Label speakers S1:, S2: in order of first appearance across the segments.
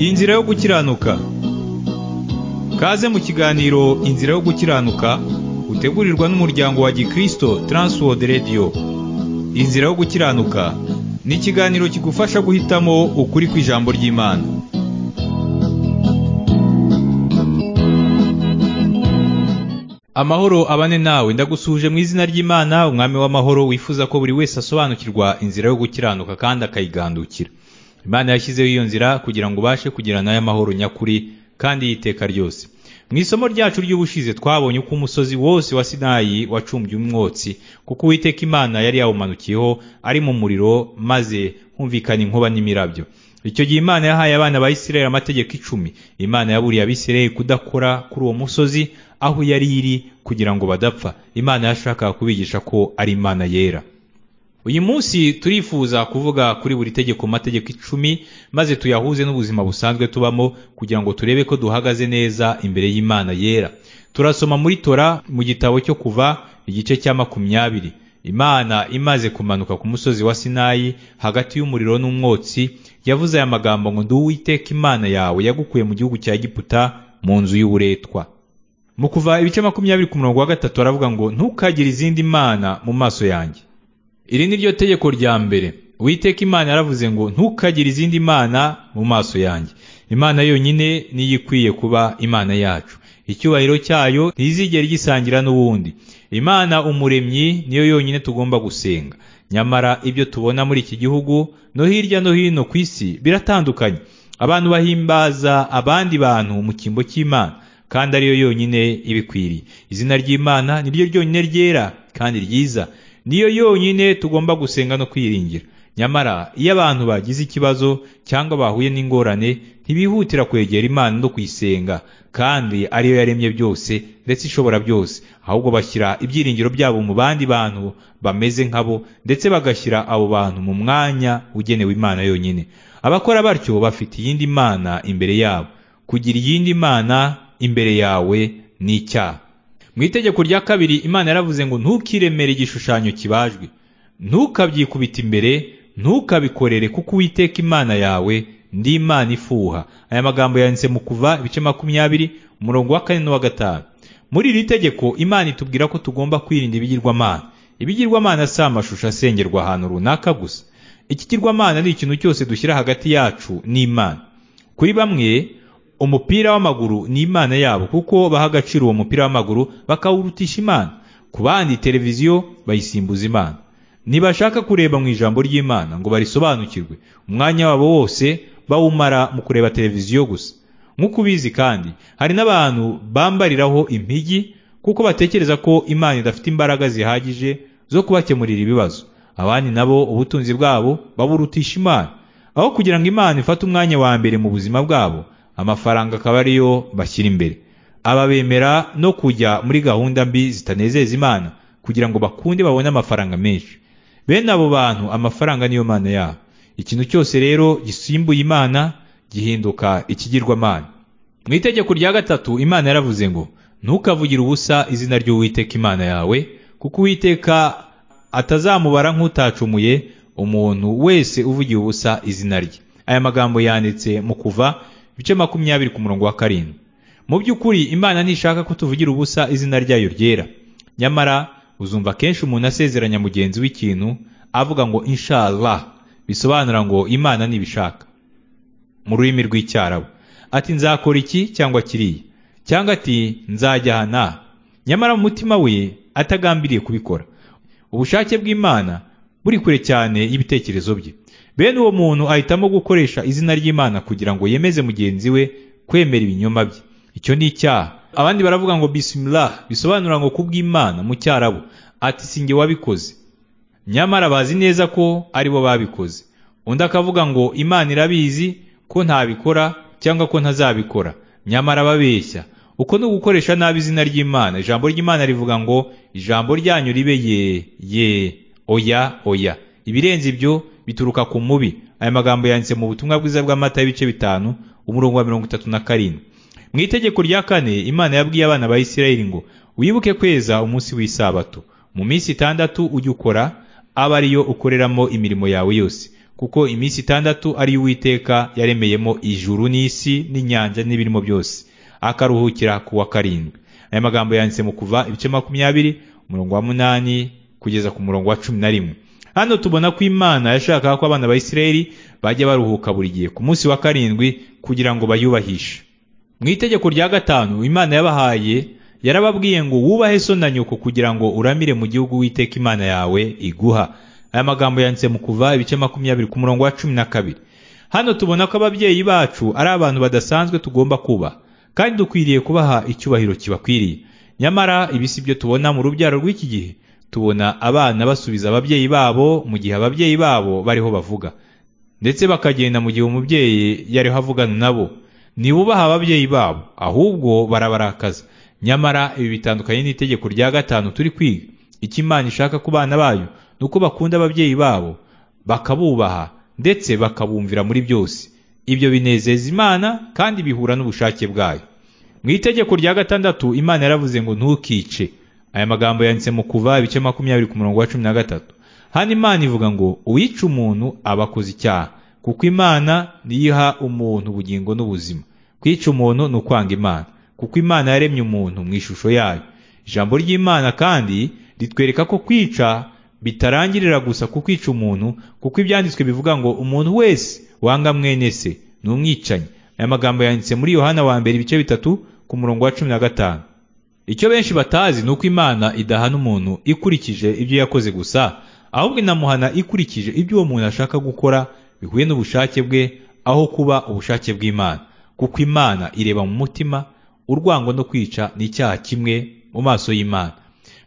S1: Inzira yo gukiranuka Kaze mu kiganiro Inzira yo gukiranuka utegurirwa n'umuryango wa Gikristo Transworld Radio Inzira yo gukiranuka ni ikiganiro kigufasha guhitamo ukuri kw'ijambo ry'Imana Amahoro abane nawe ndagusuje mu izina ry'Imana umwami w'amahoro wifuza ko buri wese asobanukirwa inzira yo gukiranuka kandi akayigandukira Imana yashyizeho iyo nzira kugira ngo ubashe kugira nayo amahoro nyakuri kandi y'iteka ryose mu isomo ryacu ry'ubushize twabonye uko umusozi wose wa sinayi wacumbye umwotsi kuko uwiteka imana yari yawumanukiyeho ari mu muriro maze humvikana inkuba n'imirabyo icyo gihe imana yahaye abana ba isirayeli amategeko icumi imana yaburiye abisirayeli kudakora kuri uwo musozi aho yari iri kugira ngo badapfa imana yashakaga kubigisha ko ari imana yera uyu munsi turifuza kuvuga kuri buri tegeko mategeko icumi maze tuyahuze n'ubuzima busanzwe tubamo kugira ngo turebe ko duhagaze neza imbere y'imana yera turasoma muri tora mu gitabo cyo kuva igice cya makumyabiri imana imaze kumanuka ku musozi wa sinayi hagati y'umuriro n'umwotsi yavuze aya magambo ngo ndi uwiteka imana yawe yagukuye mu gihugu cya giputa mu nzu y'uburetwa mu kuva ibice makumyabiri ku murongo wa gatatu aravuga ngo ntukagire izindi mana mu maso yanjye iri ni ryo tegeko rya mbere uwiteka imana yaravuze ngo ntukagire izindi mana mu maso yanjye imana yonyine niyo ikwiye kuba imana yacu icyubahiro cyayo ntizigere gisangira n'uwundi imana umuremyi niyo yonyine tugomba gusenga nyamara ibyo tubona muri iki gihugu no hirya no hino ku isi biratandukanye abantu bahimbaza abandi bantu mu cyimbo cy'imana kandi ariyo yonyine ibikwiriye izina ry'imana niryo ryonyine ryera kandi ryiza niyo yonyine tugomba gusenga no kwiringira nyamara iyo abantu bagize ikibazo cyangwa bahuye n'ingorane ntibihutira kwegera imana no kuyisenga kandi ariyo yaremye byose ndetse ishobora byose ahubwo bashyira ibyiringiro byabo mu bandi bantu bameze nkabo ndetse bagashyira abo bantu mu mwanya ugenewe imana yonyine abakora batyo bafite iyindi mana imbere yabo kugira iyindi mana imbere yawe ni icyaha mu itegeko rya kabiri imana yaravuze ngo ntukiremere igishushanyo kibajwe ntukabyikubite imbere ntukabikorere kuko uwiteka imana yawe ndi imana ifuha aya magambo yanditse mu kuva ibice makumyabiri umurongo wa kane n'uwa gatanu muri iri tegeko imana itubwira ko tugomba kwirinda ibigirwamana ibigirwamana si amashusho asengerwa ahantu runaka gusa ikigirwamana ni ikintu cyose dushyira hagati yacu n'imana kuri bamwe umupira w'amaguru ni imana yabo kuko baha agaciro uwo mupira w'amaguru bakawurutisha imana ku bandi televiziyo bayisimbuza imana ntibashaka kureba mu ijambo ry'imana ngo barisobanukirwe umwanya wabo wose bawumara mu kureba televiziyo gusa nk'uko ubizi kandi hari n'abantu bambariraho impigi kuko batekereza ko imana idafite imbaraga zihagije zo kubakemurira ibibazo abandi nabo ubutunzi bwabo baburutisha imana aho kugira ngo imana ifate umwanya wa mbere mu buzima bwabo amafaranga akaba ariyo bashyira imbere aba bemera no kujya muri gahunda mbi zitanezeza imana kugira ngo bakunde babone amafaranga menshi bene abo bantu amafaranga niyo mana yabo ikintu cyose rero gisimbuye imana gihinduka ikigirwamana mu itegeko rya gatatu imana yaravuze ngo ntukavugire ubusa izina ry'uwiteka imana yawe kuko uwiteka atazamubara nk'utacumuye umuntu wese uvugiye ubusa izina rye aya magambo yanditse mu kuva ibice makumyabiri ku murongo wa karindwi mu by'ukuri imana ntishaka ko tuvugira ubusa izina ryayo ryera nyamara uzumva kenshi umuntu asezeranya mugenzi w'ikintu avuga ngo inshallah bisobanura ngo imana ntibishaka mu rurimi rw'icyarabu ati nzakora iki cyangwa kiriya cyangwa ati nzajya aha n'aha nyamara mu mutima we atagambiriye kubikora ubushake bw'imana buri kure cyane y'ibitekerezo bye bene uwo muntu ahitamo gukoresha izina ry'imana kugira ngo yemeze mugenzi we kwemera ibinyoma bye icyo ni icyaha abandi baravuga ngo bisimilah bisobanura ngo kubw'imana mu cyarabu ati singe wabikoze nyamara bazi neza ko ari bo babikoze undi akavuga ngo imana irabizi ko ntabikora cyangwa ko ntazabikora nyamara babeshya uko ni ugukoresha nabi izina ry'imana ijambo ry'imana rivuga ngo ijambo ryanyu ribe ye ye oya oya ibirenze ibyo bituruka ku mubi aya magambo yanditse mu butumwa bwiza bw'amata y'ibice bitanu umurongo wa mirongo itatu na karindwi mu itegeko rya kane imana yabwiye abana ba isirayeli ngo wibuke kweza umunsi w'isabato mu minsi itandatu ujye ukora aba ariyo ukoreramo imirimo yawe yose kuko iminsi itandatu ari yo uwiteka yaremeyemo ijuru n'isi n'inyanja n'ibirimo byose akaruhukira ku wa karindwi aya magambo yanditse mu kuva ibice makumyabiri umurongo wa munani kugeza ku murongo wa cumi na rimwe hano tubona ko imana yashakaga ko abana ba isirayeli bajya baruhuka buri gihe ku munsi wa karindwi kugira ngo bayubahishe mu itegeko rya gatanu imana yabahaye yarababwiye ngo wubahe so na nyoko kugira ngo uramire mu gihugu witeka imana yawe iguha aya magambo yanditse mu kuva ibice makumyabiri ku murongo wa cumi na kabiri hano tubona ko ababyeyi bacu ari abantu badasanzwe tugomba kubaha kandi dukwiriye kubaha icyubahiro kibakwiriye nyamara ibi si byo tubona mu rubyaro rw'iki gihe tubona abana basubiza ababyeyi babo mu gihe ababyeyi babo bariho bavuga ndetse bakagenda mu gihe umubyeyi yariho avugana nabo ntibubaha ababyeyi babo ahubwo barabarakaza nyamara ibi bitandukanye n'itegeko rya gatanu turi kwiga icyo imana ishaka ku bana bayo ni uko bakunda ababyeyi babo bakabubaha ndetse bakabumvira muri byose ibyo binezeza imana kandi bihura n'ubushake bwayo mu itegeko rya gatandatu imana yaravuze ngo ntukice aya magambo yanditse mu kuva ibice makumyabiri ku murongo wa cumi na gatatu hano imana ivuga ngo uwica umuntu aba akoze icyaha kuko imana niyiha umuntu ubugingo n'ubuzima kwica umuntu ni ukwanga imana kuko imana yaremye umuntu mu ishusho yayo ijambo ry'imana kandi ritwereka ko kwica bitarangirira gusa ku kwica umuntu kuko ibyanditswe bivuga ngo umuntu wese wanga mwene se ni umwicanyi aya magambo yanditse muri yohana wa mbere ibice bitatu ku murongo wa cumi na gatanu icyo benshi batazi ni uko imana idahana umuntu ikurikije ibyo yakoze gusa ahubwo inamuhana ikurikije ibyo uwo muntu ashaka gukora bihuye n'ubushake bwe aho kuba ubushake bw'imana kuko imana ireba mu mutima urwango no kwica ni icyaha kimwe mu maso y'imana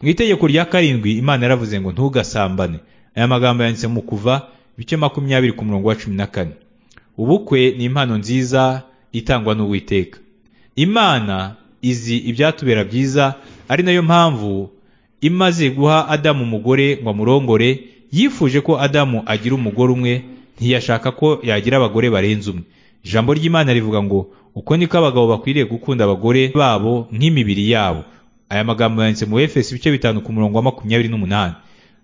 S1: mu itegeko rya karindwi imana yaravuze ngo ntugasambane aya magambo yanditse mu kuva ibice makumyabiri ku murongo wa cumi na kane ubukwe ni impano nziza itangwa n'uwiteka imana izi ibyatubera byiza ari nayo mpamvu imaze guha adamu umugore ngo amurongore yifuje ko adamu agira umugore umwe ntiyashaka ko yagira abagore barenze umwe ijambo ry'imana rivuga ngo uko niko abagabo bakwiriye gukunda abagore babo nk'imibiri yabo aya magambo yanditse mu efesi ibice bitanu ku murongo wa makumyabiri n'umunani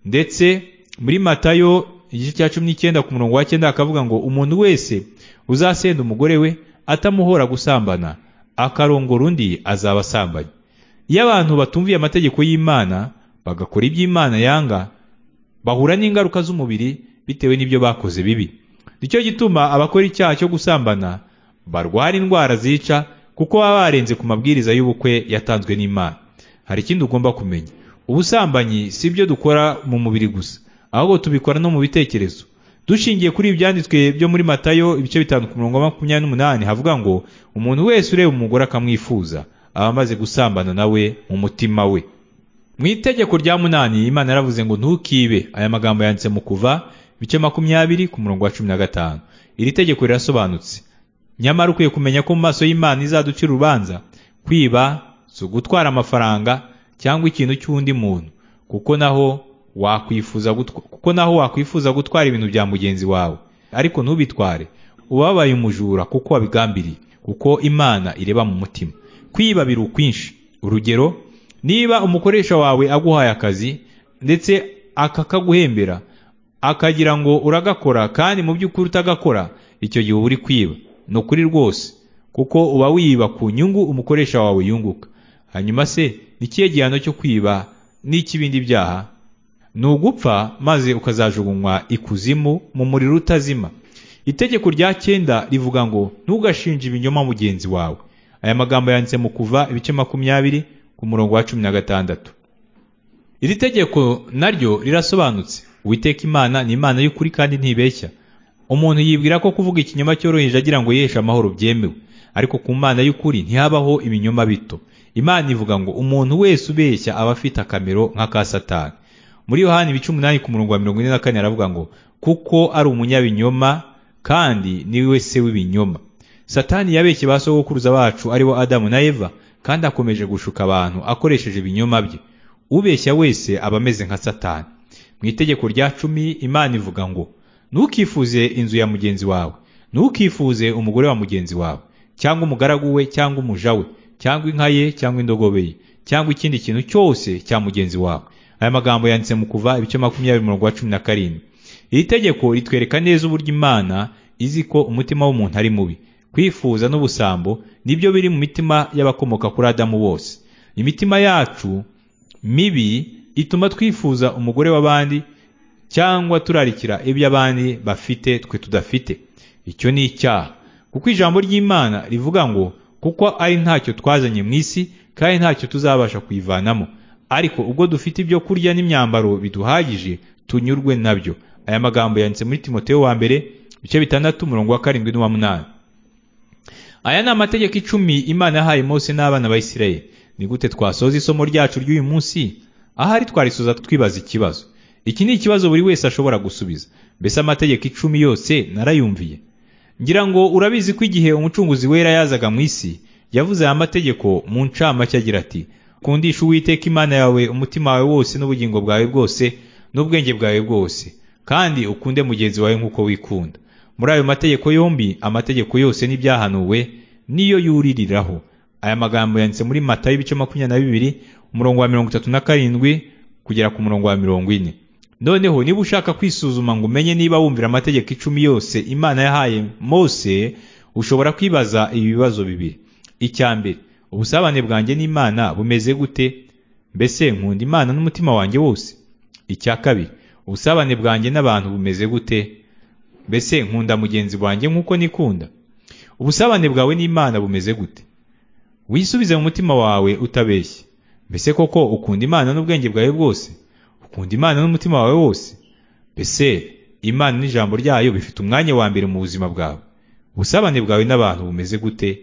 S1: ndetse muri matayo igice cya cumi n'icyenda ku murongo wa cyenda hakavuga ngo umuntu wese uzasenda umugore we atamuhora gusambana akarongora undi azaba asambanye iyo abantu batumviye amategeko y'imana bagakora ibyo imana yanga bahura n'ingaruka z'umubiri bitewe n'ibyo bakoze bibi nicyo gituma abakora icyaha cyo gusambana barwara indwara zica kuko baba barenze ku mabwiriza y'ubukwe yatanzwe n'imana hari ikindi ugomba kumenya ubusambanyi si ibyo dukora mu mubiri gusa ahubwo tubikora no mu bitekerezo dushingiye kuri ibyanditswe byo muri matayo ibice bitanu ku murongo wa makumyabiri n'umunani havuga ngo umuntu wese ureba umugore akamwifuza aba amaze gusambana nawe mu mutima we mu itegeko rya munani imana yaravuze ngo ntukibe aya magambo yanditse mu kuva ibice makumyabiri ku murongo wa cumi na gatanu iri tegeko rirasobanutse nyamara ukwiye kumenya ko mu maso y'imana izaduca urubanza kwiba si ugutwara amafaranga cyangwa ikintu cy'undi muntu kuko naho wakwifuza kuko naho wakwifuza gutwara ibintu bya mugenzi wawe ariko ntubitware ubabaye umujura kuko wabigambiriye kuko imana ireba mu mutima kwiba biri ukwinshi urugero niba umukoresha wawe aguhaye akazi ndetse akakaguhembera akagira ngo uragakora kandi mu by'ukuri utagakora icyo gihe uba uri kwiba ni ukuri rwose kuko uba wiba ku nyungu umukoresha wawe yunguka hanyuma se ni ikihe gihano cyo kwiba n'icy'ibindi byaha ni ugupfa maze ukazajugunywa ikuzimu mu muriro utazima itegeko rya cyenda rivuga ngo ntugashinje ibinyoma mugenzi wawe aya magambo yanditse mu kuva ibice makumyabiri ku murongo wa cumi na gatandatu iri tegeko naryo rirasobanutse uwiteka imana ni imana y'ukuri kandi ntibeshya umuntu yibwira ko kuvuga ikinyoma cyoroheje agira ngo yeshe amahoro byemewe ariko ku mana y'ukuri ntihabaho ibinyoma bito imana ivuga ngo umuntu wese ubeshya aba afite akamero nk'aka satani muri yohani ibice umunani ku murongo wa mirongo ine na kane aravuga ngo kuko ari umunyabinyoma kandi niwe se w'ibinyoma satani yabeshye ba sogokuruza bacu aribo adamu na eva kandi akomeje gushuka abantu akoresheje ibinyoma bye ubeshya wese aba ameze nka satani mu itegeko rya cumi imana ivuga ngo ntukifuze inzu ya mugenzi wawe ntukifuze umugore wa mugenzi wawe cyangwa umugaragu we cyangwa umuja we cyangwa inka ye cyangwa indogobe ye cyangwa ikindi kintu cyose cya mugenzi wawe aya magambo yanditse mu kuva ibice makumyabiri umurongo wa cumi na karindwi iri tegeko ritwereka neza uburyo imana izi ko umutima w'umuntu ari mubi kwifuza n'ubusambo nibyo biri mu mitima y'abakomoka kuri adamu bose imitima yacu mibi ituma twifuza umugore w'abandi cyangwa turarikira ibyo abandi bafite twe tudafite icyo ni icyaha kuko ijambo ry'imana rivuga ngo kuko ari ntacyo twazanye mu isi kandi ntacyo tuzabasha kuyivanamo ariko ubwo dufite ibyo kurya n'imyambaro biduhagije tunyurwe nabyo aya magambo yanditse muri timoteo wa mbere ibice bitandatu umurongo wa karindwi n'uwa munani aya ni amategeko icumi imana yahaye mose n'abana ba isirayeli ni gute twasoza isomo ryacu ry'uyu munsi ahari twarisoza twibaza ikibazo iki ni ikibazo buri wese ashobora gusubiza mbese amategeko icumi yose narayumviye ngira ngo urabizi ko igihe umucunguzi wera yazaga mu isi yavuze aya mategeko mu ncamake agira ati kundisha uwiteka imana yawe umutima wawe wose n'ubugingo bwawe bwose n'ubwenge bwawe bwose kandi ukunde mugenzi wawe nk'uko wikunda muri ayo mategeko yombi amategeko yose n'ibyahanuwe niyo yuririraho aya magambo yanditse muri mata y'ibice makumyabiri na bibiri umurongo wa mirongo itatu na karindwi kugera ku murongo wa mirongo ine noneho niba ushaka kwisuzuma ngo umenye niba wumvira amategeko icumi yose imana yahaye mose ushobora kwibaza ibi bibazo bibiri icya mbere ubusabane bwanjye n'imana bumeze gute mbese nkunda imana n'umutima wanjye wose icya kabiri ubusabane bwanjye n'abantu bumeze gute mbese nkunda mugenzi wanjye nk'uko nikunda ubusabane bwawe n'imana bumeze gute wisubize mu mutima wawe utabeshye mbese koko ukunda imana n'ubwenge bwawe bwose ukunda imana n'umutima wawe wose mbese imana n'ijambo ryayo bifite umwanya wa mbere mu buzima bwawe ubusabane bwawe n'abantu bumeze gute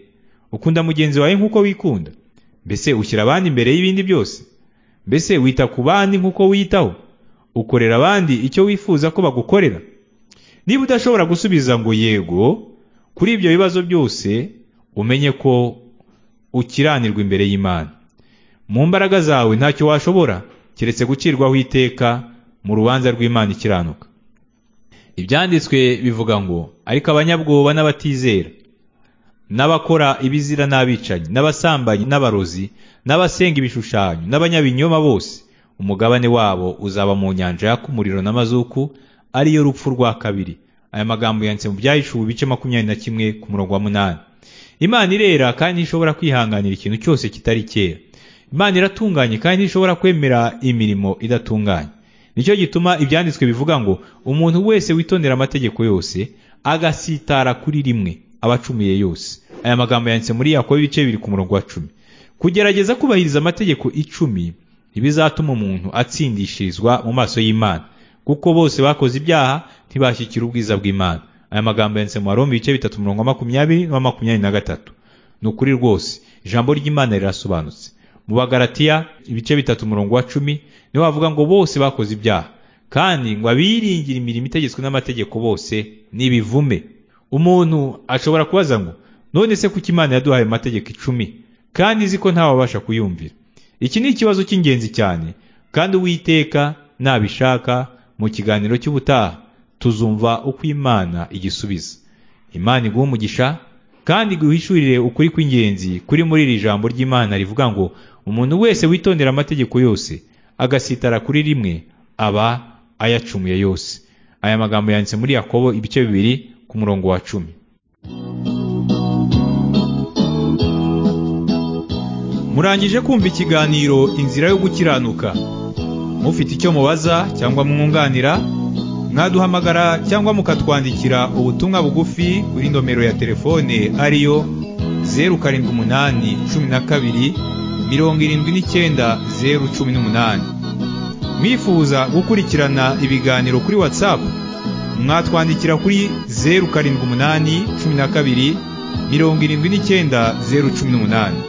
S1: ukunda mugenzi wawe nk'uko wikunda mbese ushyira abandi imbere y'ibindi byose mbese wita ku bandi nk'uko wiyitaho ukorera abandi icyo wifuza ko bagukorera niba udashobora gusubiza ngo yego kuri ibyo bibazo byose umenye ko ukiranirwa imbere y'imana mu mbaraga zawe ntacyo washobora keretse gucirwaho iteka mu rubanza rw'imana ikiranuka ibyanditswe bivuga ngo ariko abanyabwoba n'abatizera n'abakora ibizira n'abicanyi n'abasambanyi n'abarozi n'abasenga ibishushanyo n'abanyabinyoma bose umugabane wabo uzaba mu nyanja yaka umuriro n'amazuku ariyo rupfu rwa kabiri aya magambo yanditse mu byahishuwe bice makumyabiri na kimwe ku murongo wa munani imana irera kandi ntishobora kwihanganira ikintu cyose kitari cyera imana iratunganye kandi ntishobora kwemera imirimo idatunganye nicyo gituma ibyanditswe bivuga ngo umuntu wese witondera amategeko yose agasitara kuri rimwe aba acumuye yose aya magambo yanditse muri yakobo ibice bibiri ku murongo wa cumi kugerageza kubahiriza amategeko icumi ntibizatuma umuntu atsindishirizwa mu maso y'imana kuko bose bakoze ibyaha ntibashyikira ubwiza bw'imana aya magambo yanditse mu warombi ibice bitatu umurongo wa makumyabiri n'uwa makumyabiri na gatatu ni ukuri rwose ijambo ry'imana rirasobanutse mu bagaratiya ibice bitatu umurongo wa cumi niho bavuga ngo bose bakoze ibyaha kandi ngo abiringire imirimo itegetswe n'amategeko bose n'ibivume umuntu ashobora kubaza ngo none se kuki imana yaduhaye amategeko icumi kandi izi ko ntawabasha kuyumvira iki ni ikibazo cy'ingenzi cyane kandi uwiteka nabishaka mu kiganiro cy'ubutaha tuzumva uko imana igisubiza imana iguha umugisha kandi guhishurire ukuri kw'ingenzi kuri muri iri jambo ry'imana rivuga ngo umuntu wese witondera amategeko yose agasitara kuri rimwe aba ayacumuye yose aya magambo yanditse muri yakobo ibice bibiri ku murongo wa cumi murangije kumva ikiganiro inzira yo gukiranuka mufite icyo mubaza cyangwa mwunganira mwaduhamagara cyangwa mukatwandikira ubutumwa bugufi kuri nomero ya telefone ariyo zeru karindwi umunani cumi na kabiri mirongo irindwi n'icyenda zeru cumi n'umunani mwifuza gukurikirana ibiganiro kuri watsapu mwatwandikira kuri zeru karindwi umunani cumi na kabiri mirongo irindwi n'icyenda zeru cumi n'umunani